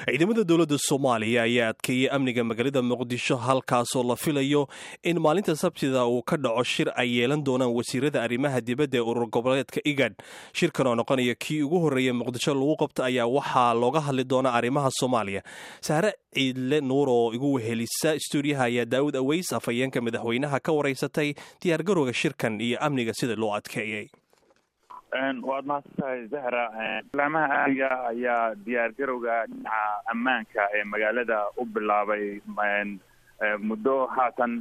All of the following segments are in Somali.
ciidamada dowladda soomaaliya ayaa adkeeyey amniga magaalada muqdisho halkaasoo la filayo in maalinta sabtida uu ka dhaco shir ay yeelan doonaan wasiirada arrimaha dibadda ee urur goboleedka igad shirkan oo noqonaya kii ugu horreeya muqdisho lagu qabta ayaa waxaa looga hadli doonaa arrimaha soomaaliya saare ciidle nuur oo igu wehelisa stuudiyaha ayaa daawud aweys afhayeenka madaxweynaha ka waraysatay diyaargarowga shirkan iyo amniga sida loo adkeeyey waad mahadsantahay zahra laamaha amniga ayaa diyaargarowga dhinaca ammaanka ee magaalada u bilaabay muddo haatan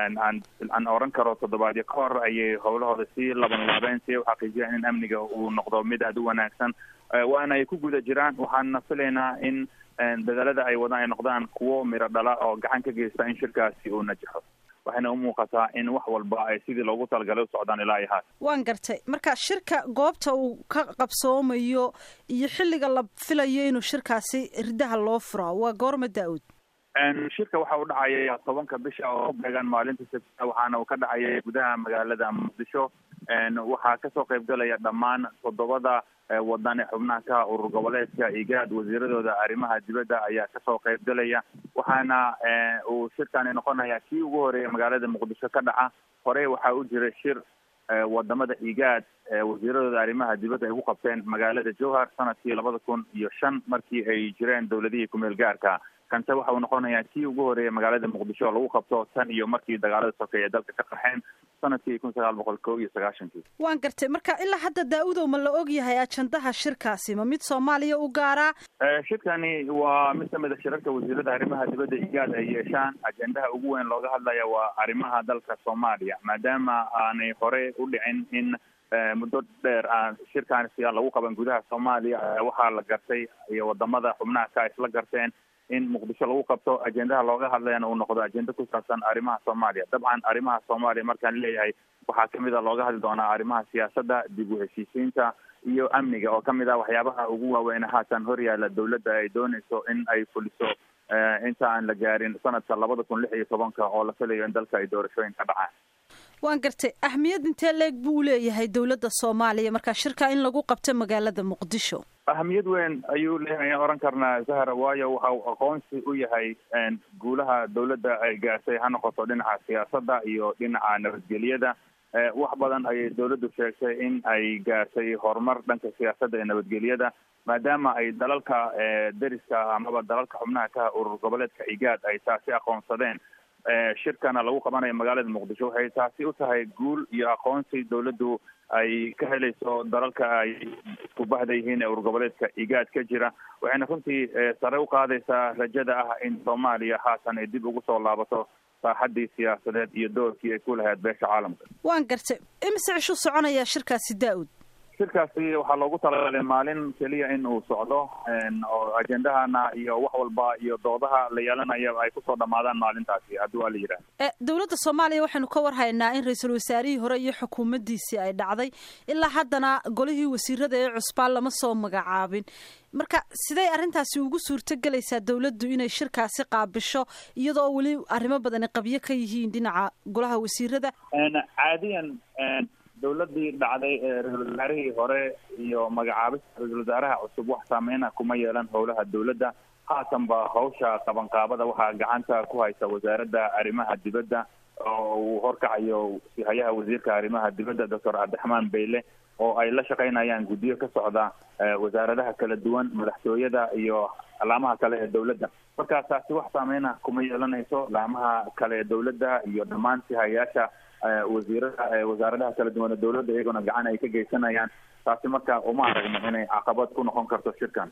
aan oran karo toddobaadyo ka hor ayay howlahooda sii laban laabeen si ay u xaqiijiyaan in amniga uu noqdo mid aada u wanaagsan waana ay ku guda jiraan waxaana filaynaa in dadaalada ay wadaan ay noqdaan kuwo miro dhala oo gacan ka geysta in shirkaasi uu najaxo waxayna u muuqataa in wax walba ay sidii loogu talagalay u socdaan ilaa iyo haat waan gartay marka shirka goobta uu ka qabsoomayo iyo xilliga la filayo inuu shirkaasi ridaha loo fura waa goorma daa-uud shirka waxa uu dhacaya tobanka bisha oo ku beegan maalinta sabtida waxaana uu ka dhacaya gudaha magaalada muqdisho waxaa kasoo qaybgalaya dhammaan toddobada wadan ee xubnaha ka urur goboleedka igaad wasiiradooda arrimaha dibadda ayaa kasoo qaybgalaya waxaana uu shirkani noqonaya kii ugu horeeya magaalada muqdisho ka dhaca hore waxaa u jira shir wadamada igaad wasiiradooda arrimaha dibadda ay ku qabteen magaalada jowhar sanadkii labada kun iyo shan markii ay jireen dowladihii kumeel gaarka kanse waxa uu noqonayaa kii ugu horeeya magaalada muqdisho lagu qabto tan iyo markii dagaalada sokeeye dalka ka qaxeen sanadkii kun sagaal boqol kob iyo sagaashankii waan gartay marka ilaa hadda daa-udow ma la og yahay ajandaha shirkaasi ma mid soomaaliya u gaaraa shirkani waa mid kamid a shirarka wasiirada arrimaha dibadda igaad ay yeeshaan ajendaha ugu weyn looga hadlaya waa arrimaha dalka soomaaliya maadaama aanay hore u dhicin in muddo dheer aan shirkaan siyaa lagu qaban gudaha soomaaliya waxaa la gartay iyo wadamada xubnaha ka isla garteen in muqdisho lagu qabto ajendaha looga hadlayana uu noqdo ajenda ku saabsan arrimaha soomaaliya dabcan arrimaha soomaaliya markaan leeyahay waxaa kamid a looga hadli doonaa arrimaha siyaasadda dib u heshiisiinta iyo amniga oo kamid ah waxyaabaha ugu waaweyn haatan horyaala dowladda ay dooneyso in ay fuliso inta aan la gaarin sanadka labada kun lix iyo tobanka oo la filayo in dalka ay doorashooyin ka dhacaan waan gartay ahmiyad intee leeg buu leeyahay dowladda soomaaliya marka shirka in lagu qabto magaalada muqdisho ahamiyad weyn ayuu leeyahay ayaan oran karnaa zahra waayo waxa uu aqoonsi u yahay guulaha dowladda ay gaartay ha noqoto dhinaca siyaasadda iyo dhinaca nabadgelyada wax badan ayay dowladdu sheegtay in ay gaartay horumar dhanka siyaasadda iyo nabadgelyada maadaama ay dalalka deriska amaba dalalka xubnaha ka urur goboleedka igaad ay taasi aqoonsadeen shirkana lagu qabanayo magaalada muqdisho waxay taasi u tahay guul iyo aqoonsi dowladdu ay ka helayso dalalka ay isku bahda yihiin ee urur goboleedka igaad ka jira waxayna runtii sare u qaadaysaa rajada ah in soomaaliya haatan ay dib ugu soo laabato saaxadii siyaasadeed iyo doorkii ay ku lahayd beesha caalamka waan gartay imise cishu soconayaa shirkaasi daa-ud shirkaasi waxaa loogu talagalay maalin keliya in uu socdo oo ajendahana iyo wax walba iyo doodaha la yeelanayo ay kusoo dhamaadaan maalintaasi haddii waa la yidhaha dowladda soomaaliya waxaynu ka warhaynaa in ra-iisul wasaarihii hore iyo xukuumaddiisii ay dhacday ilaa haddana golihii wasiirada ee cusbaan lama soo magacaabin marka siday arrintaasi ugu suurto gelaysaa dowladdu inay shirkaasi qaabisho iyadoo weli arrimo badani qabyo ka yihiin dhinaca golaha wasiirada caadiyan dowladii dhacday ee ra-isul wasaarihii hore iyo magacaabista ra-isul wasaaraha cusub wax saameyna kuma yeelan howlaha dowladda haatan ba hawsha qabanqaabada waxaa gacanta ku haysa wasaaradda arrimaha dibadda oo uu horkacayo hayaha wasiirka arrimaha dibadda doctor cabdiraxmaan beyle oo ay la shaqaynayaan guddiyo ka socda wasaaradaha kala duwan madaxtooyada iyo laamaha kale ee dowladda marka taasi wax saameyna kuma yeelanayso laamaha kale ee dowladda iyo dhammaan sihayaasha wasiirada wasaaradaha kala duwan ee dowladda iyagona gacan ay ka geysanayaan taasi marka uma aragno inay caqabad ku noqon karto shirkan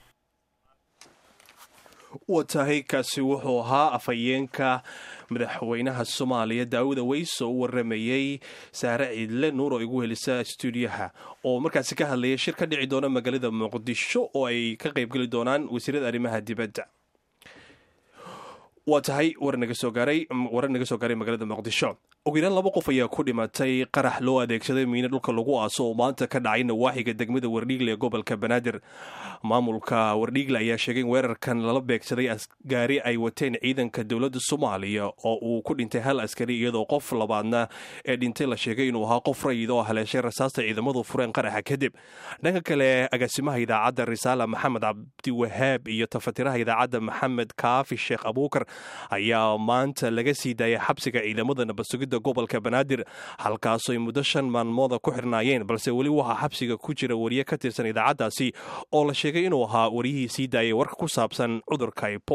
wa tahay kaasi wuxuu ahaa afhayeenka madaxweynaha soomaaliya daawud aweys oo u waramayey saare ciidle nuur oo igu helisa stuudiyaha oo markaasi ka hadlaya shir ka dhici doona magaalada muqdisho oo ay ka qaybgeli doonaan wasiirada arrimaha dibadda waa tahay war naga soo gaaray warar naga soo gaaray magaalada muqdisho ugu yaraan laba qof ayaa ku dhimatay qarax loo adeegsaday miino dhulka lagu aaso oo maanta ka dhacay nawaaxiga degmada wardhiigle ee gobolka banaadir maamulka wardhiigle ayaa sheegay in weerarkan lala beegsaday gaari ay wateen ciidanka dowladda soomaaliya oo uu ku dhintay hal askari iyadoo qof labaadna ee dhintay la sheegay inuu ahaa qof rayid oo haleeshay rasaasta ciidamadu fureen qaraxa kadib dhanka kale agaasimaha idaacadda risaala maxamed cabdiwahaab iyo tafatiraha idaacadda maxamed kaafi sheekh abuukar ayaa maanta laga sii daayay xabsiga ciidamada nabadsugid gobolka banaadir halkaasoo ay muddo shan maalmooda ku xirnaayeen balse weli waxaa xabsiga ku jira wariye ka tirsan idaacaddaasi oo la sheegay inuu ahaa wariyihii sii daayay warka ku saabsan cudurka